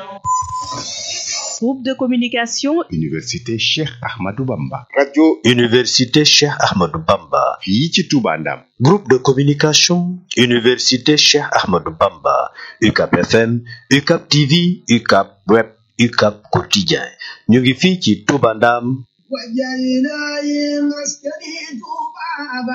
Groupe de communication Université Cheikh Ahmadou Bamba. radio Université Cheikh Ahmadou Bamba. fii ci Touba Ndam. Groupe de communication Université Cheikh Ahmadou Bamba. UCAP FM, UCAP TV, UCAP Web, UCAP Quotidien. ñu ngi fii ci Touba Ndam. وجعلنا مسكني طوبى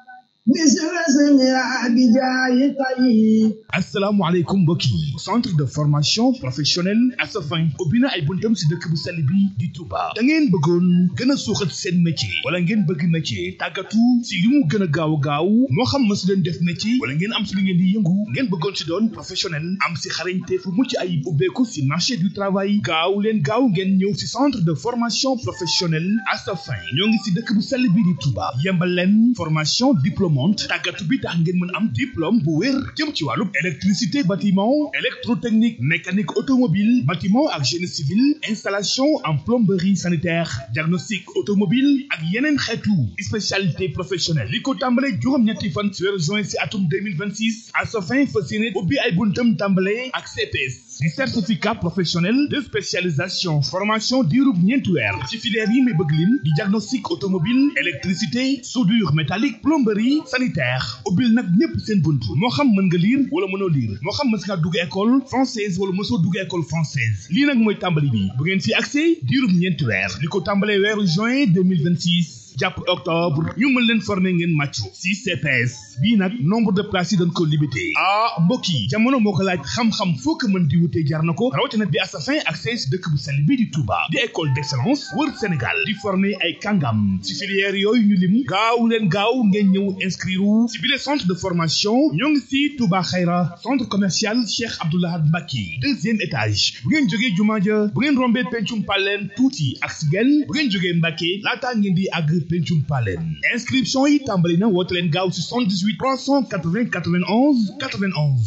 مثل اسمها بجاي طيب asalaamaaleykum mbokk yi centre de formation professionnelle Asafin ubbi na ay buntam si dëkk bu sell bi di Touba da ngeen bëggoon gën a suuxat seen métier wala ngeen bëgg métier tàggatu si li mu gën a gaaw a gaaw moo xam ma si leen def métier wala ngeen am si li ngeen di yëngu ngeen bëggoon si doon professionnel am si xarañte fu mucc ayib ubbeeku si marché du travail gaaw leen gaaw ngeen ñëw si centre de formation professionnelle Asafin ñoo ngi si dëkk bu sell bi di Touba yembal leen formation diplômante tàggatu bi tax ngeen mën am diplôme bu wér jëm ci wàllu électricité bâtiment électrotechnique mécanique automobile bâtiment ak génie civil installation en plomberie sanitaire diagnostic automobile ak yeneen xeetu spécialité professionnelle li ko tàmbale juróom-ñetti fan ci weeru juin si atum 2026 à sa fin fas yéene ubbi ay buntam tàmbale ak CPS di certificat professionnel de spécialisation formation diirub ñeenti weer ci filière yi may bëgg lim di diagnostic automobile électricité soudure métallique plomberie sanitaire ubbil nag ñépp seen bunt moo xam mën nga lire wala mënoo lire moo xam mës ngaa dugg école française wala mësoo dugg école française lii nag mooy tàmbali bi bu ngeen fi accès diirub ñeenti weer li ko tàmbalee weeru juin 2026 jàpp octobre ñu mën leen former ngeen màccu si CPS bii nag nombre de places yi dañ ko limité ah mbokk yi jamono moo ko laaj xam-xam foo ko mën di wutee jar na ko rawatina bi Asafin ak si dëkk bu sell bi di Touba di école d'excellence wër Sénégal di former ay kàngam si filière yooyu ñu lim gaaw leen gaaw ngeen ñëw inscrire si bile centre de formation ñoo ngi si Touba Xayra centre commercial Cheikh Abdoulahad Mbacke deuxième étage bu ngeen jógee jumaa ja bu ngeen rombee pencum paleen tuuti ak si genn bu ngeen jógee Mbacke laataa ngeen di àgg pencum paleen inscription yi tàmbali na woote leen gaaw si 78 380 91 91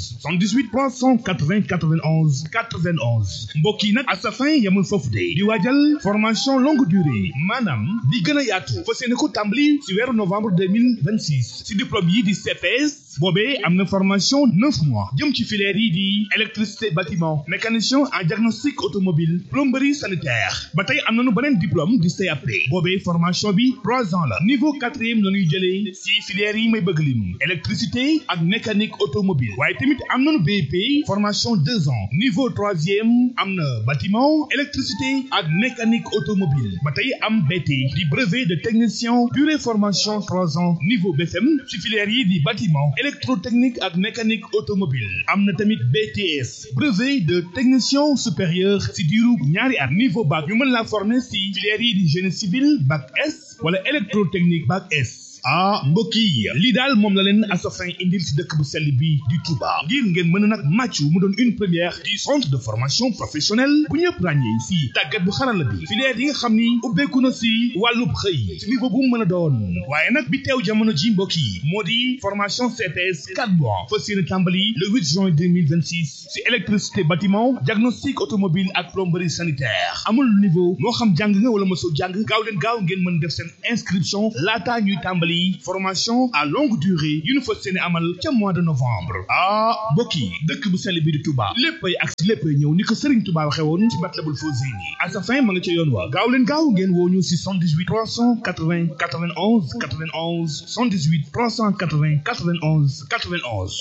78 380 91 91 mbokk yi nag Asafin yamul foofu de di waajal formation longue durée maanaam di gën a yaatu fas yéene ko tàmbali si weeru novembre 2026 si diplôme yi di CPS boobee am na formation neuf mois jëm ci filière yi di électricité bâtiment mécanicien en diagnostic automobile plomberie sanitaire ba tey am nañu beneen diplôme di CAP boobee formation bi trois ans la niveau quatrième la ñuy jëlee si filière yi may bëgg lim électricité ak mécanique automobile waaye tamit am nañu BEP formation deux ans niveau troisième am na bâtiment électricité ak mécanique automobile ba tey am BT di brevet de technicien durée formation trois ans niveau BFM si filière yi di bâtiment électrotechnique ak mécanique automobile am na tamit BTS brevet de technicien supérieur si diiru ñaari at niveau bac ñu mën la former si filière yi di génie civil bac S wala électrotechnique bac S ah mbokk yi lii daal moom la leen Asafin indil si dëkk bu sell bi di Touba ngir ngeen mën a nag màccu mu doon une première du centre de formation professionnelle bu ñëpp ràññee si tàggat bu xarala bi filière yi nga xam ni ubbeeku na si wàllub xëy si niveau bu mu mën a doon waaye nag bi teew jamono ji mbokk yi moo di formation CPS 4 mois fas yéene tàmbali le 8 juin 2026 si électricité bâtiment diagnostic automobile ak plomberie sanitaire amul niveau moo xam jàng nga wala mosoo jàng gaaw leen gaaw ngeen mën def seen inscription laataa ñuy tàmbali formation à longue durée yu ñu fas yéene amal ca mois de novembre ah mbokk yi dëkk bu sell bi di Touba léppay ak si léppay ñëw ni ko Serigne Touba waxe woon ci Matlabul Fawzayni Asafin ma nga ca yoon wa gaaw leen gaaw ngeen woo ñu si 78 380 91 91 78 380 91 91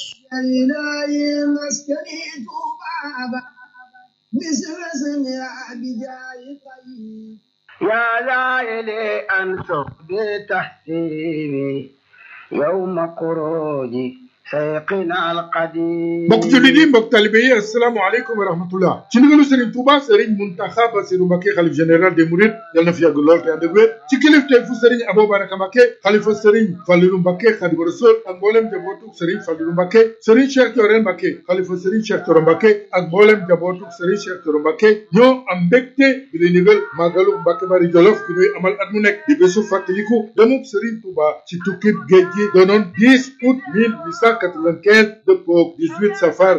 إلهي مسكني طوبى مثل اسمها بجاي طيب يا لائلي أنصر بتحسيبي يوم خروجي سيقنا القديم mbokk jullit yi mbokk talibe yi asalaamaaleykum wa rahmatullah ci ndigalu Serigne Touba Serigne Mountakha Bassirou Mbacké xalif général des Mourides yal na fi yàgg lool te ànd ak wér ci kilifteef fu Serigne Abou Baraka Mbacké xalifa Serigne Fallilou Mbacké Khadimu Rasul ak mboolem jabootuk Serigne Fallilou Mbacké Serigne Cheikh Thioro Mbacké xalifa Serigne Cheikh Thioro Mbacké ak mboolem jabootuk Serigne Cheikh Thioro Mbacké ñoo am mbégte bi lay ndigal màggalu Mbacké Bari Jolof bi ñuy amal at mu nekk di bésu fàttaliku demub Serigne Touba ci tukkib géej gi doonoon 10 août 1800 1895 dëppoog 18 safar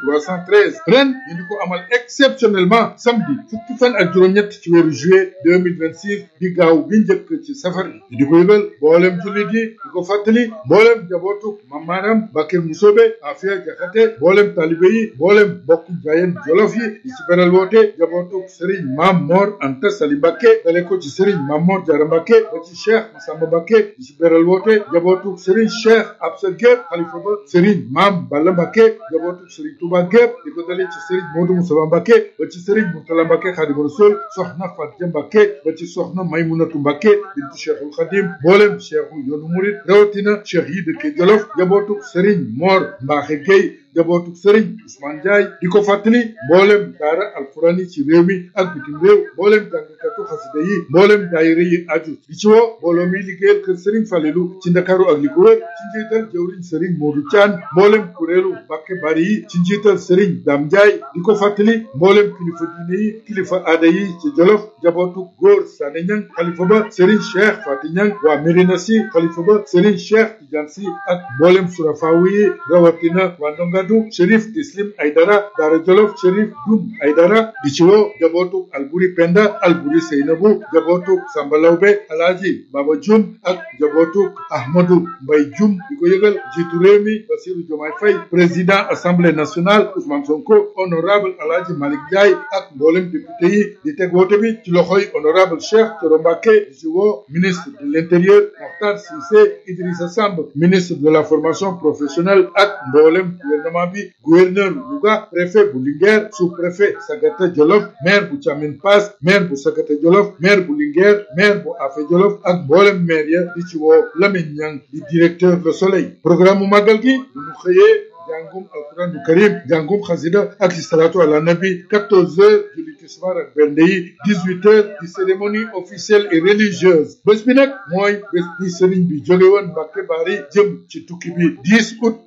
1313 ren ñu di ko amal exceptionnellement samedi fukki fan ak juróom-ñett ci weeru juillet 2026 di gaaw bi njëkk ci safar bi di ko yëgal mboolem jullit yi di ko fàttali mboolem jabootu mamaaram Bakir Musobe Afia Jaxate mboolem talibe yi mboolem bokku jaayeen jolof yi di ci beral woote jabootu Serigne Mam Mor Anta Sali Mbakke dale ko ci Serigne Mam Mor Jara Mbakke ba ci Cheikh Massamba Mbakke di ci beral woote jabootu Serigne Cheikh Absa Gueye xalifa ba Serigne Mam Balla Mbakke jabootu Serigne Touba Gueye di ko dale ci Serigne Modou Moussa Mbakke ba ci Serigne Mourtala Mbakke Xaadimu Rasuul soxna Fatia Mbakke ba ci soxna Maymunatu Mbakke bintu Cheikhul Khadim mboolem cheikhu yoonu murit rawatina cheikh yi dëkke Jolof jabootu Serigne Mor Mbaaxe Gueye jabootu Serigne Ousmane Ndiaye di ko fàttali mboolem daara alquran yi ci réew mi ak bitim réew mboolem jàngkatu xasida yi mboolem daayira yi aju di ci woo mbooloo mi liggéeyal kër Serigne Falelu ci Ndakaaru ak li ko wër ci njiital jëwriñ Serigne Modou Thian mboolem kuréelu Mbàkke Bari yi ci njiital Serigne Dame Ndiaye di ko fàttali mboolem kilifa diine yi kilifa aada yi ci Jolof jabootu góor Sané Ñang xalifa ba Serigne Cheikh Fati Ñang waa Médina Si xalifa ba Serigne Cheikh Tidiane Si ak mboolem surafaawu yi rawatina waa Ndongadu Chérif Tislim Aydara Daara Jolof Chérif Dum Aydara di ci woo jabootu Alburi Penda Alburi Seynabu jabootu Samba Lawbe Alaaji Baba Jum ak jabootu Ahmadu Mbay Jum di ko yëgal jiitu réew mi Basiru Jomaay Fay président assemblée nationale Ousmane Sonko honorable Alaaji Malick Ndiaye ak mboolem député yi di teg woote bi ci loxoy honorable Cheikh Thioro Mbacké di ci woo ministre de l'intérieur Mokhtar Cissé Idrissa Samb ministre de la formation professionnelle ak mboolem gouvernement bi gouverneur Louga préfet bu Linguère sous-préfet Sagata Jolof maire bu Thiamine Pass maire bu Sagata Jolof maire bu Linguère maire bu Afé Jolof ak mboolem maire ya di ci woo Lamine Niang di directeur Le Soleil programme mu màggal gi bu ñu xëyee jàngum alquran du karim jàngum xasida ak salatu ala nabi 14 heures julli tisbaar ak bernde yi 18 heures di cérémonie officielle et religieuse bés bi nag mooy bés bi sëriñ bi jóge woon Mbàkke Bari jëm ci tukki bi 10 août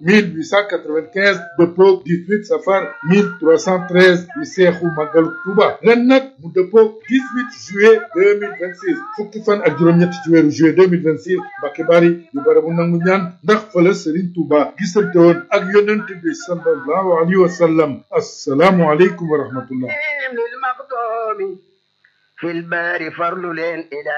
1895 dëppoog 18 safar 1313 di seexu màggalu Tuuba ren nag mu dëppoog 18 juillet 2026 fukki fan ak juróom-ñett ci weeru juillet 2026 Mbàkke Bari di barabu nangu ñaan ndax fële sëriñ Tuuba gisante woon ak yonent bi sallallahu alayhi wa sallam assalaamu aleykum wa rahmatullah للمقدوم في البار فرل إلى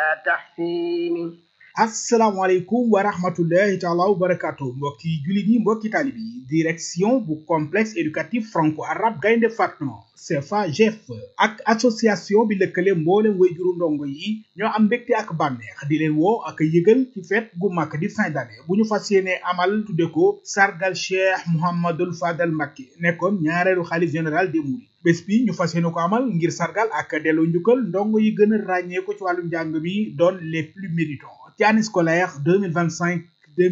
تحسين asalaamaaleykum wa rahmatullahi taala wa barakaatu mbokki jullit yi mbokki taalib yi direction bu complexe éducatif franco arabe gaynde fatma CFA GF ak association bi lëkkale mboolem wayjuru ndongo yi ñoo am mbégte ak bànneex di leen woo ak yëgal ci fête gu mag di fin d'année bu ñu fas yéene amal tudde ko sargal cheikh mouhamadul fadal Mbacké nekkoon ñaareelu xalif général des mourides bés bi ñu fas yéene ko amal ngir sargal ak delloo njukkal ndongo yi gën a ràññee ko ci wàllu njàng mi doon les plus méritants ci année scolaire 2025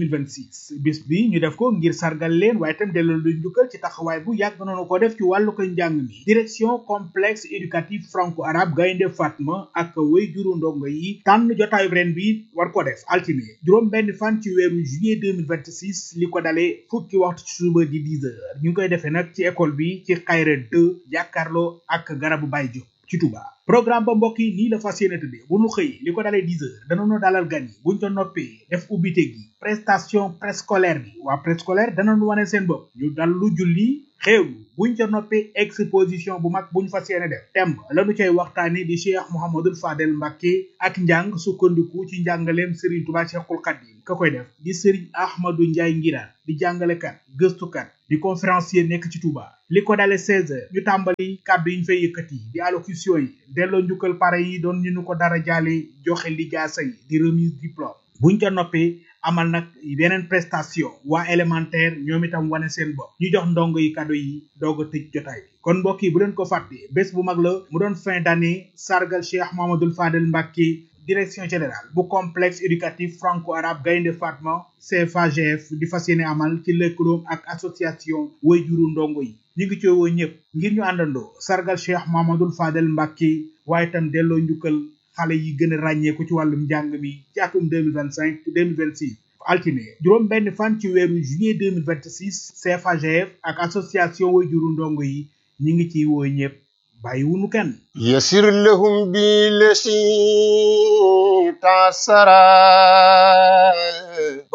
2026 bis bi ñu def ko ngir sargal leen waaye itam delloo lu njukkal ci taxawaay bu yàgg noonu ko def ci wàllu ko njàng mi direction complexe éducatif franco arabe gaynde fatma ak way juru ndongo yi tànn jotaayu ren bi war ko def altine juróom benn fan ci weeru juillet 2026 li ko dalee fukki waxtu ci suba di 10 heures ñu ngi koy defee nag ci école bi ci xayra 2 jàkkaarloo ak garabu Baye Diop ci Touba programme ba mbokk yi nii la fas yéene tëddee bu nu xëy li ko dalee 10 heures danañu dalal gan yi buñ ca noppee def ubbite gi prestation préscolaire bi waa préscolaire danañu wane seen bopp ñu dal lu julli xéewlu buñ ca noppee exposition bu mag buñ fas yéene def temb lañu cay waxtaane di cheikh mouhamadul fadel Mbacké ak njàng sukkandiku ci njàngaleem Serigne Touba Cheikhul Khadim ka koy def di Serigne Ahmadou Ndiaye Ngiraan di jàngalekat gëstukat di conférencier nekk ci Touba li ko dale 16 heures ñu tàmbali kàddu yi ñu fay yëkkati di allocution yi delloo njukkal pare yi doon ñu nu ko dara jaale joxe lijaasa yi di remise diplôme buñ ca noppee amal nag yeneen prestation waa élémentaire ñoom itam wane seen bopp ñu jox ndongo yi kado yi doog a tëj jotaay bi kon mbokk yi bu leen ko fàtte bés bu mag la mu doon fin d'année sargal Cheikh Mouhamadoul Fadel Mbacké direction générale bu complexe éducatif franco arabe gaynde fatma CFAGF di fas yéene amal ci lëkkaloom ak association wayjuru ndongo yi ñu ngi coowoo ñëpp ngir ñu àndandoo sargal Cheikh Mouhamadoul Fadel Mbacké waaye itam delloo njukkal xale yi gën a ràññeeku ci wàllum njàng mi ci atum 2025 2026 altine juróom benn fan ci weeru juillet 2026 CFAGF ak association wayjuru ndongo yi ñi ngi ciy woo ñëpp bàyyi wunu kenn يسر لهم بالذي تعسرا mbokk yi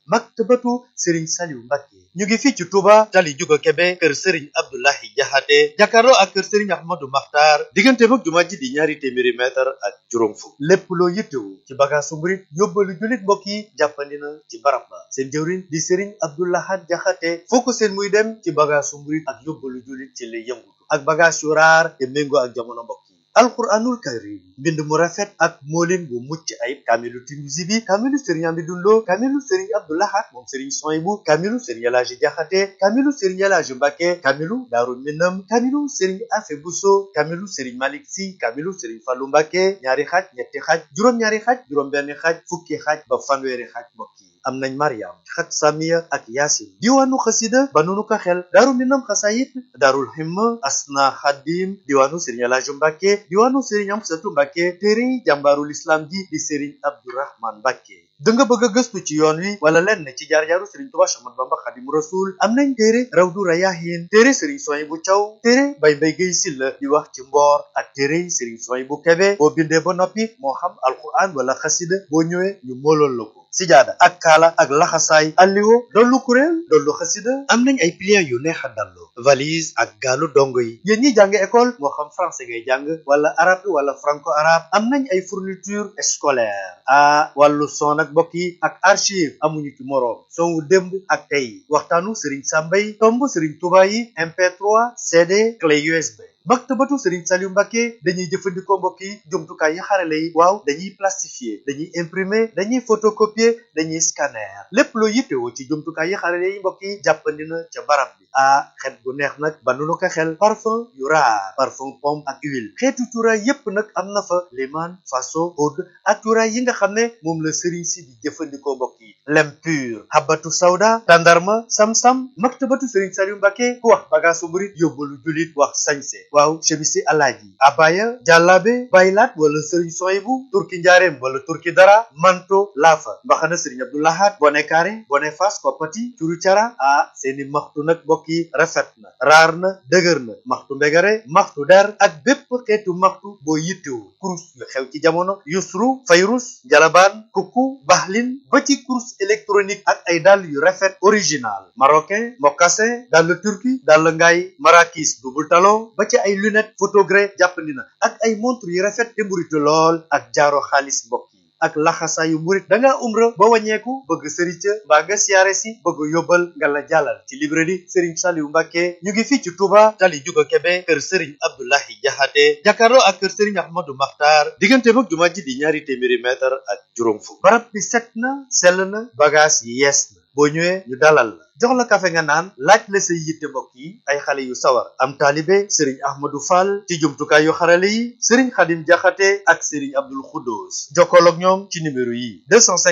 maktabatu Serigne Saliou Mbacké ñu ngi fii ci Touba tali Juga Kebe kër Serigne Abdoulahi Jaxate jàkkaarloo ak kër Serigne Ahmadou Makhtar diggante mag jumaa ji di ñaari téeméeri mètre ak juróom fukk lépp loo yittewu ci bagaasu murit yóbbalu jullit mbokk yi jàppandi na ci barab ba seen jëwriñ di Serigne Abdoulahat Jaxate foo ko seen muy dem ci bagaasu murit ak yóbbalu jullit ci lay yëngutu ak bagage yu raar te méngoo ak jamono mbokk yi alquranul karim mbind mu rafet ak moolin bu mucc ayib kaamilu Tinuusi bi kaamilu sëriñ Amidou Lo kaamilu sëriñ Abdoulahat moom sëriñ Soyibu kaamilu sëriñ Elaaji Jaxate kaamilu sëriñ Elaaji Mbàkke kaamilu Daaru Minam kaamilu sëriñ Afe Buso kaamilu sëriñ Malik Si kaamilu sëriñ Fallu Mbàkke ñaari xaaj ñetti xaaj juróom-ñaari xaaj juróom-benn xaaj fukki xaaj ba fanweeri xaaj mbokk yi am nañ Mariam xat Samiya ak Yaasin diwaanu xasida ba nunu ko xel Daaru Minam xasayit Daarul Himma Asna Xadim diwaanu sëriñ Elaaji Mbàkke diwaanu sëriñ Amsatu Mbàkke téere jàmbaarul islam ji di sëriñ Abdourahman Mbàkke da nga bëgg a gëstu ci yoon wi wala lenn ci jaar-jaaru sëriñ Tuubaa Axmadu Bamba Xaadimu Rasuul am nañ téere Rawdu Rayaahiin téere sëriñ Suwaybu Caw téere Bay Mbay Gay Silla di wax ci mboor ak téere sëriñ Suwaybu Kebe boo bindee ba noppi moo xam alquran wala xasida boo ñëwee ñu moolool la ko sijaada ak kaala ak laxasaay alliwo dollu kuréel dollu xasida am nañ ay pliant yu neex a dallu valise ak gaalu dongo yi yéen ñi jàng école moo xam français ngay jàng wala arabe wala franco arabe am nañ ay fourniture scolaire ah wàllu son ak mbokk yi ak archive amuñu ci moroom son wu démb ak tey waxtaanu Serigne Sambay tomb Serigne Touba yi MP3 CD clé USB maktabatu Serigne Saliou Mbacké dañuy jëfandikoo mbokk yi jumtukaay yi xarale yi waaw dañuy plastifier dañuy imprimer dañuy photocopier dañuy scanner lépp loo yittewoo ci jumtukaay yi xarale yi mbokk yi jàppandi na ca barab bi ah xet gu neex nag ba nu ko xel parfum yu raar parfum pomme ak huile xeetu cuuraay yépp nag am na fa liman faso oud ak cuuraay yi nga xam ne moom la Serigne si di jëfandikoo mbokk yi lem pur habatu sawda tandarma sam-sam maktabatu Serigne Saliou Mbacké ku wax bagaasu murit yóbbalu julit wax sañse waaw chemisi alaaji abaya jàllaabe baylaat wala sëriñ soyibu turki njaareem wala turki dara manto laafa mbaxana sëriñ abdoulahat bone kaare bone fas koppati curu cara ah seeni maxtu nag mbokk yi rafet na raar na dëgër na maxtu mbegare maxtu der ak bépp xeetu maxtu boo yittewu kurus yu xew ci jamono yusru fayrus jalabaan kukku baxlin ba ci kurus électronique ak ay dàll yu rafet original marocain mocassin dàll turki dàll ngaay marakis double talon ba ci ay lunette photogré jàppandi na ak ay montre yu rafet te mburitu lool ak jaaro xaalis mbokk yi ak laxasaayu murit da ngaa umra ba wàññeeku bëgg sëriñ ca mbaa nga siyaare si bëgg yóbbal nga la jàllal ci librairie Serigne Saliou Mbacké ñu ngi fii ci Touba tali Juga Kebe kër Serigne Abdoulahi Jaxate jàkkaarloo ak kër Serigne Ahmadou Makhtar diggante mag jumaa ji di ñaari téeméeri mètre ak juróom fukk barab bi set na sell na bagage yi yees na boo ñëwee ñu dalal la jox la kafe nga naan laaj la say yitte mbokk yi ay xale yu sawar am taalibe sëriñ ahmadou fall ci jumtukaay yu xarale yi sëriñ xadim jaxate ak sëriñ abdul xuddoos jokkool ak ñoom ci numéro yi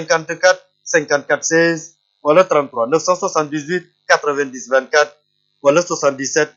254 54 16 wala 33 978 90 24 wala 77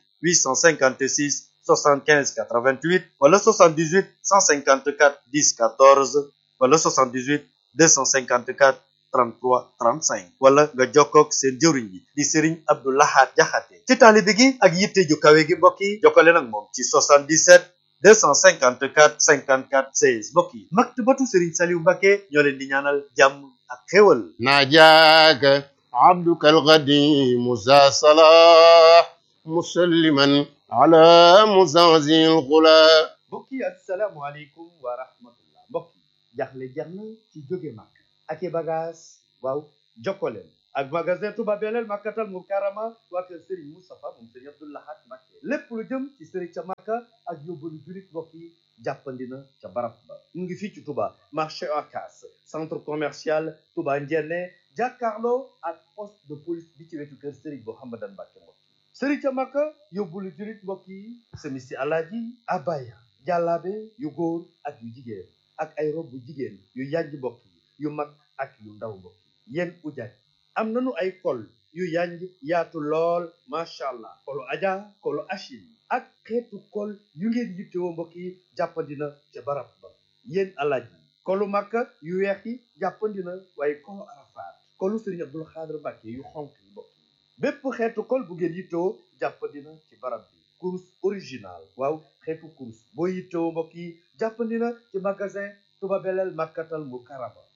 856 75 88 wala 78 154 10 14 wala 78 254 33 35 wala nga jokkoog seen jëwriñ bi di Serigne Abdou Lahad Jaxate ci taalibe gi ak yitte ju kawe gi mbokk yi jokkale nag moom ci 77 254 54 16 mbokk yi maktabatu Serigne Saliou Mbacké ñoo leen di ñaanal jàmm ak xéwal ناجاك عبدك القديم ذا صلاح مسلما على مزازي الغلا mbokk yi asalaamualeykum wa rahmatullah mbokk yi jaxle jeex na ci jóge màkk ak i bagage waaw jokkoleen ak magasin Touba Belel Makkatal Mukarrama waa kër Serigne Moustapha moom Serigne Abdou Lahad Mbacké lépp lu jëm ci Serigne ca Makka ak yóbbalu julit mbokk yi jàppandi na ca barab ba mu ngi fii ci Touba marché Ocass centre commercial Touba Ndiéné jàkkaarloo ak poste de police bi ci wetu kër Serigne Mouhamadan Mbacké mbokk yi Serigne ca Makka yóbbalu julit mbokk yi semisi alaaji abaya jàllaabe yu góor ak yu jigéen ak ay rob bu jigéen yu yànj mbokk yi yu mag ak yu ndaw mbokk yi yéen ujaaj am nañu ay kol yu yanj yaatu lool macha allah kolu aja kolu achil ak xeetu kol yu ngeen yittewoo mbokk yi jàppandina ca barab ba yéen alaaj yi kolu makka yu weex yi jàppandina waaye kolu arafaat kolu sëriñ abdul xaadir mbàkke yu xonk yi mbokk yi bépp xeetu kol bu ngeen yittewoo jàppandina ci barab bi kurus original waaw xeetu kurus boo yittewoo mbokk yi jàppandina ci magasin Touba Belel Makkatal Mukarrama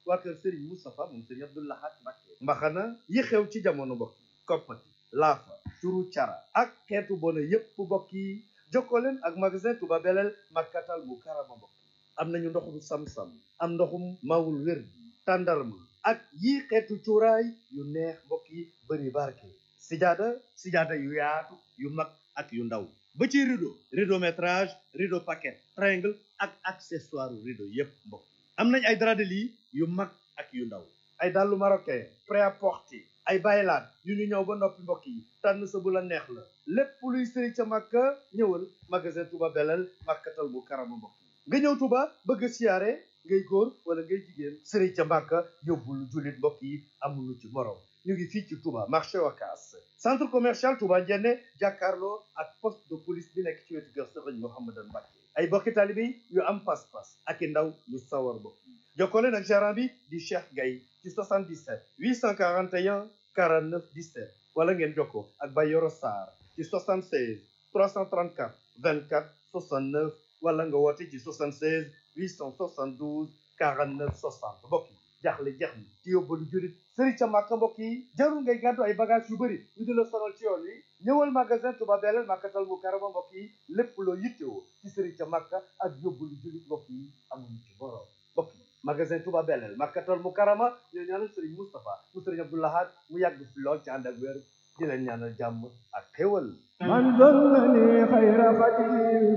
waa kër Serigne Moustapha moom Serigne Abdou Lahad Mbacké mbaxana yi xew ci jamono mbokk yi koppati laafa turu cara ak xeetu bona yépp mbokk yi jokkoo leen ak magasin Touba Belel Makkatal mu karama mbokk yi am nañu ndoxum sam-sam am ndoxum mawul wér bi tàndarma ak yii xeetu cuuraay yu neex mbokk yi bëri barke sijaada sijaada yu yaatu yu mag ak yu ndaw ba ci rideau rideau métrage rideau paquet triangle ak accessoire rideau yépp mbokk yi am nañ ay drap de lit yu mag ak yu ndaw ay dàllu marocain prêt-à-porter ay baylaat yu ñu ñëw ba noppi mbokk yi tànn sa bu la neex la lépp luy sëri ca màkka ñëwal magasin Touba Belel màkkatal bu karama mbokk yi nga ñëw Touba bëgg a siyaare ngay góor wala ngay jigéen sëri ca màkka yóbbul jullit mbokk yi amulu ci morom ñu ngi fii ci Touba marché Wakaas centre commercial Touba Njenne jàkkaarloo ak poste de police bi nekk ci wetu kër Sëriñ Mouhamadan Mbacké ay bokki taalibe yu am pas-pas ak i ndaw yu sawar mbokk yi jokkoo leen ak gérant bi di Cheikh Gaye ci 77 841 49 17 wala ngeen jokkoo ak Bayoro Sarr ci 76 334 24 69 wala nga woote ci 76 872 49 60 mbokk yi jaaxle jeex na ci yóbbalu jurit sëriñ ca màkka mbokk yi jarul ngay gàddu ay bagage yu bëri ñu di la sonal ci yoon wi ñëwal magasin Touba Belel màkkatal mu karama mbokk yi lépp loo yittewoo ci sëriñ ca màkka ak yóbbalu jurit mbokk yi amuñu ci borom mbokk yi magasin Touba Belel màkkatal mu karama ñoo ñaanal sëriñ Moustapha mu sëriñ Abdou Lahad mu yàgg fi lool ci ànd ak wér di leen ñaanal jàmm ak xéwal من ظنني خير خديم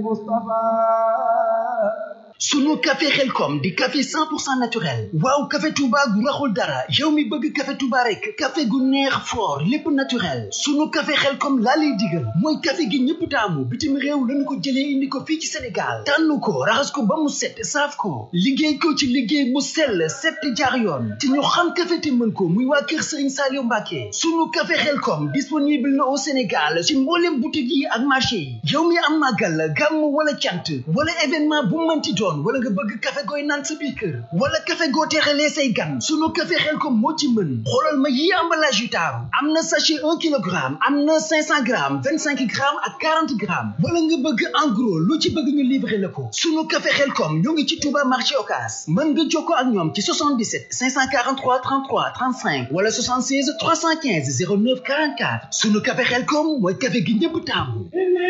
مصطفى sunu café xelkom di café 100% naturel waaw café touba gu raxul dara yow mi bëgg café touba rek café gu neex fort lépp naturel sunu café xelkom laa lay digal mooy café gi ñëpp taamu bitim réew lañu ko jëlee indi ko fii ci sénégal tànn ko raxas ko ba mu set saaf ko liggéey ko ci liggéey mu sell set jaar yoon te ñu xam café te mën ko muy waa kër sëriñ Saliou Mbacké sunu café xelkom disponible na au sénégal ci mboolem boutique yi ak marché yi yow mi am màggal gàmm wala cant wala événement bu mënti doon wala nga bëgg café gooy naan sa biir kër wala café goo teexalee say gan sunu café Xelkom moo ci mën xoolal ma yi emballage yu taaru am na sachet un kilogramme am na cinq cent grammes vingt cinq grammes ak quarante grammes wala nga bëgg en gros lu ci bëgg ñu livrer la ko sunu café Xelkom ñoo ngi ci Touba marché Ocass mën nga jokkoo ak ñoom ci 77 543 33 35 wala 76 315 09 44 sunu café Xelkom mooy café gi ñëpp taamu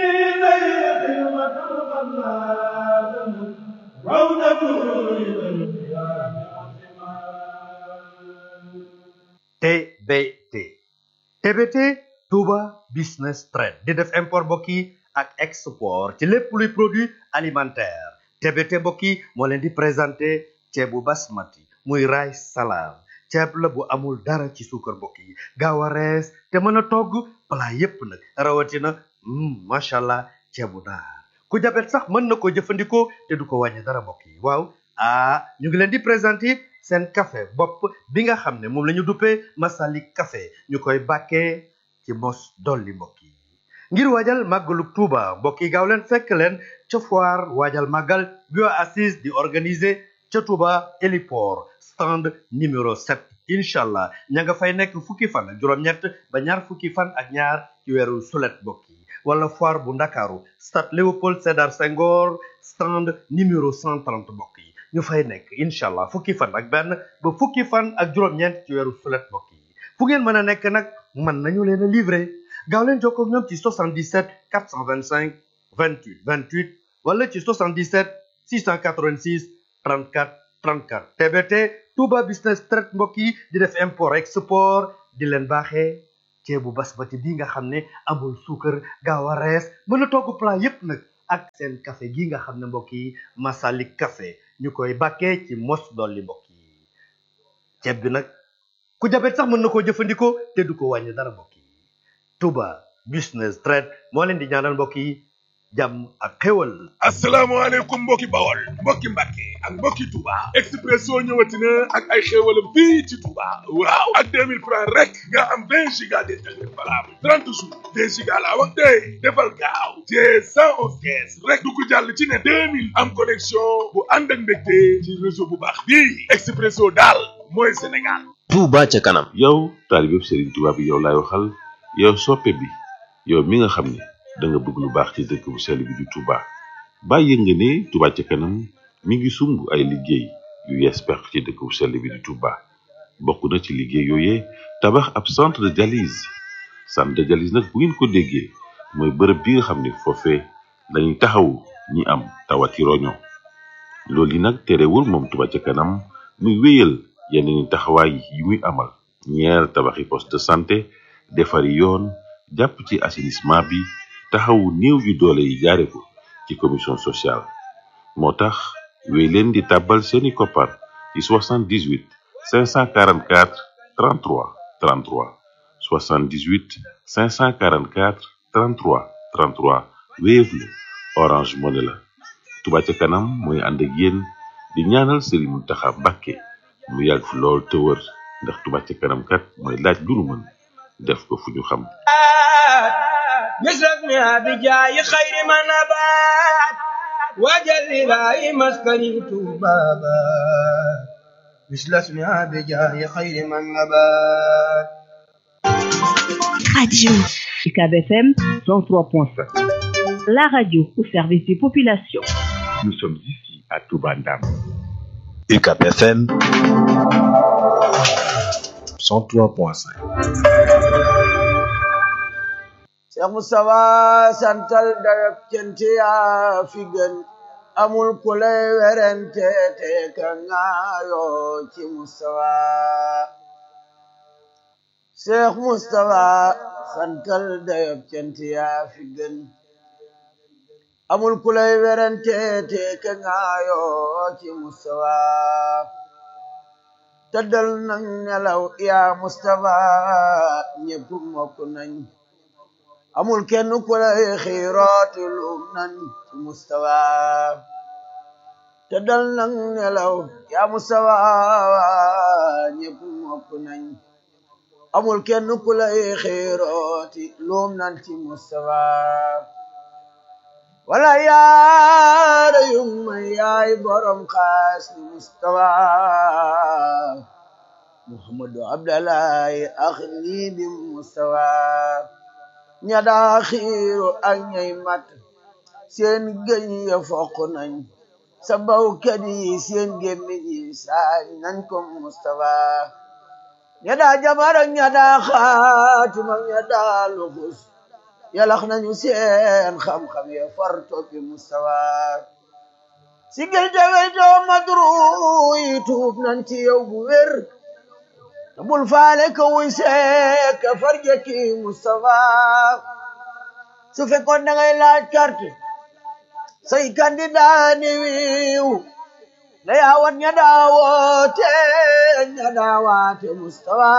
TBT TBT Touba Business Trade di def import mbokk yi ak export ci lépp luy produit alimentaire TBT mbokk yi moo leen di présenté ceebu basmati muy rice salade ceeb la bu amul dara ci suukar mbokk yi gaaw a rees te mën a togg plat yépp nag rawatina macha allah ceebu naar ku jabet sax mën na ko jëfandikoo te du ko wàññi dara mbokk yi waaw ah ñu ngi leen di présenter seen café bopp bi nga xam ne moom la ñu duppee Masalik café ñu koy bàkkee ci mos dolli mbokk yi ngir waajal màggalu Tuuba mbokk yi gaaw leen fekk leen ca foire waajal màggal bi waa assise di organiser ca Tuuba héliport stand numéro 7 incha allah ña nga fay nekk fukki fan ak juróom-ñett ba ñaar fukki fan ak ñaar ci weeru sulet mbokk yi wala foire bu ndakaaru stade Léopold Sédar Senghor stand numéro 130 mbokk yi ñu fay nekk incha allah fukki fan ak benn ba fukki fan ak juróom-ñeent ci weeru sulet mbokk yi fu ngeen mën a nekk nag mën nañu leen a livrer gaaw leen jokkoo ak ñoom ci 77 425 28 28 wala ci 77 686 34 34 TBT Touba Business Trade mbokk yi di def import export di leen baaxee ceebu basmati bi nga xam ne amul suukar gaaw a rees mën a togg plat yépp nag ak seen café gi nga xam ne mbokk yi Masalik café ñu koy bàkkee ci mos dolli mbokk yi ceeb bi nag ku jabet sax mën na koo jëfandikoo te du ko wàññi dara mbokk yi Touba Business Trade moo leen di ñaanal mbokk yi jàmm ak xéwal asalaamaaleykum mbokki bawol mbokki mbàkke ak mbokki Touba Expresso ñëwati na ak ay xéewalam fii ci Touba waaw ak 2000 francs rek nga am 20 giga d'internet valable 30 jours 20 giga laa wax tey defal gaaw te 111 kees rek du ko jàll ci ne 2000 am connexion bu ànd ak mbégte ci réseau bu baax bii Expresso daal mooy Sénégal Touba ca kanam yow taalibe Serigne Touba bi yow laay waxal yow soppe bi yow mi nga xam ne da nga bëgg lu baax ci dëkk bu sell bi di Touba bàyyi nga ne Touba ca kanam mi ngi sumb ay liggéey yu yees peq ci dëkk bu sell bi di Touba bokk na ci liggéey yooyee tabax ab centre de dialyse centre de dialyse nag bu ngeen ko déggee mooy bërëb bi nga xam ne foofee lañuy taxawu ñi am tawati roño loolu yi nag terewul moom Touba ca kanam muy wéyal yeneen taxawaay yi muy amal ñeer tabaxi poste de santé defari yoon jàpp ci assainissement bi taxawu néew yu doole yi jaare ko ci commission sociale moo tax wéy leen di tàbbal seeni koppar ci 78 544 33 33 78 544 33 33 Wave la Orange Money la Touba ca kanam mooy ànd ak yéen di ñaanal Serigne Mountakha Mbacké mu yàgg fi lool te wër ndax Touba ca kanam kat mooy laaj lu nu mën def ko fu ñu xam مثلنا بجاي خير ما نبات وجل لا مسكن بابا مثل اسمها بجاي خير من نبات Radio UCAB FM 103.5. La radio au service des populations. Nous sommes ici à Toubandam. UCAB FM 103.5. Cheikh Moustapha santal dayab cant yaa fi gën amul ku lay werante te ka ngaayoo ci Moustapha Cheikh Moustapha santal dayab cant yaa fi gën amul ku lay werante te ka ngaayoo ci Moustapha tëddal nang nelaw yaa Moustapha ñépp mokk nañ amul kenn ku lay xiirooti lum nan ci mustawa te dal nang nelaw yaa mustawa ñépp mokk nañ amul kenn ku lay xiirooti lum nan ci mustawa wala yaara yung may yaay borom xaas ni mustawa muhammadu abdallahi ax nii bi mustawa ña daa xiiru ak ñay mat seen gëñ ya foq nañ sa bawkat yi seen gémmiñ yi saañ nañ ko Mustafa ña daa jabar ak ña daa xaatim ak ña daa luxus yalax nañu seen xam-xam ya far toppi Mustafa si gël te weytoo madru yi tuub nañ ci yow bu wér te bul faale ka wuy seek ka farjaki Mustafa su fekkoon da ngay laaj carte say candidat ni wiiw na yaawat ña daawoote ña daawaate Mustafa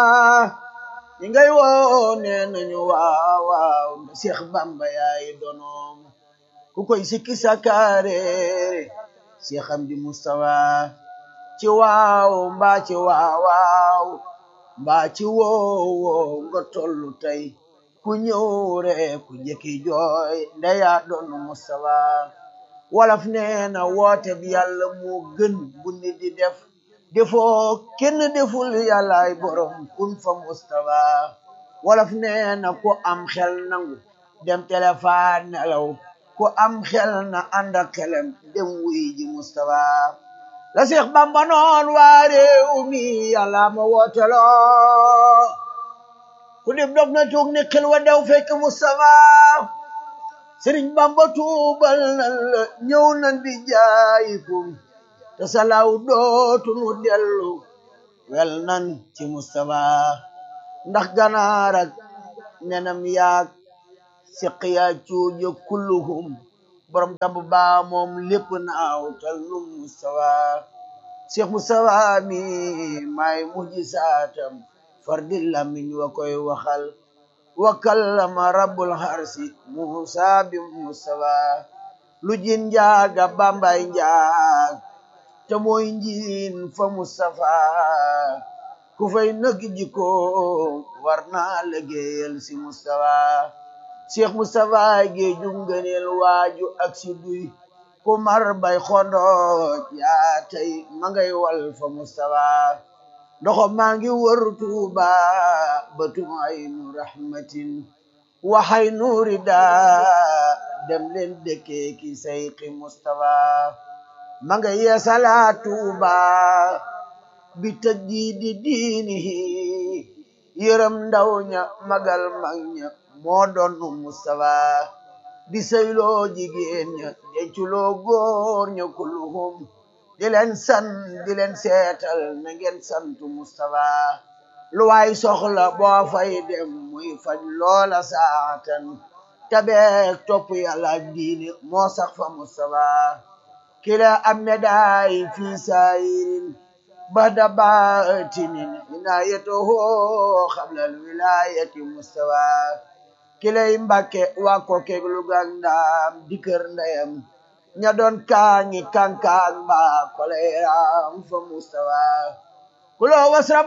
ñi ngay woo nee nañu waaw waaw nda Seex Bamba yaay donoom ku koy sikki sakareere Seex Amdi Mustafa ci waaw mbaa ci waaw waaw mbaa ci woow woow nga tollu tey ku ñëw rek ku jëkki jooy ndeya doon Mustafa wolof nee na woote bi yàlla moo gën bu nit di def defoo kenn deful yàllaay borom kun fa Mustafa wolof nee na ku am xel nangu dem téléphone nelaw ku am xel na ànd ak xelam dem wuy ji Mustafa la Seex Bamba noon waa réew mi yàlla ma wooteloo ku dib dog na tuug ni xel wa dew fekk Mustafa Sëriñ Bamba tuubal nan la ñëw nan bi jaayikum te salaw dootu nu dellu wel nan ci Mustafa ndax ganaar ak nenam yaag siqiya cuuja kulluhum borom damb baa moom lépp naaw tal nu Mustafa Cheikh Mustafa mi may mujjisaatam fardi lamiñ wa koy waxal wa kallama rabbul harsi Musa bi Mustafa lu jin njaaga bambay njaag te mooy njiin fa Mustafa ku fay nëg jiko war naa liggéeyal si Mustafa Cheikh Mustafa géeju ngëneel waaju ak si duy ku mar bay xondooj yaa tey ma ngay wal fa Mustafa ndoxo maa ngi wër Tuuba batum aynu rahmatin waxay nuuri daa dem leen dëkkee ki sayqi Mustafa ma nga yeesalaat Tuuba bi tajdiidi diinihi yërëm ndaw ña magal mag ña moo doon Mustafa di sëyloo jigéen ña denculoo góor ña kulluhum di leen san di leen seetal na ngeen santu Mustafa lu waay soxla boo fay dem muy faj loola saatan tabeek topp yàlla ak diine moo sax fa Mustafa kila am medaay fi saayirin bada baatinin inaayatuhu xablal wilaayati Mustafa kilay mbàkke waa ko keg lu gàndaam di kër ndeyam ña doon kaangi kankaan ba koleeram fa Mustafa kulo wasra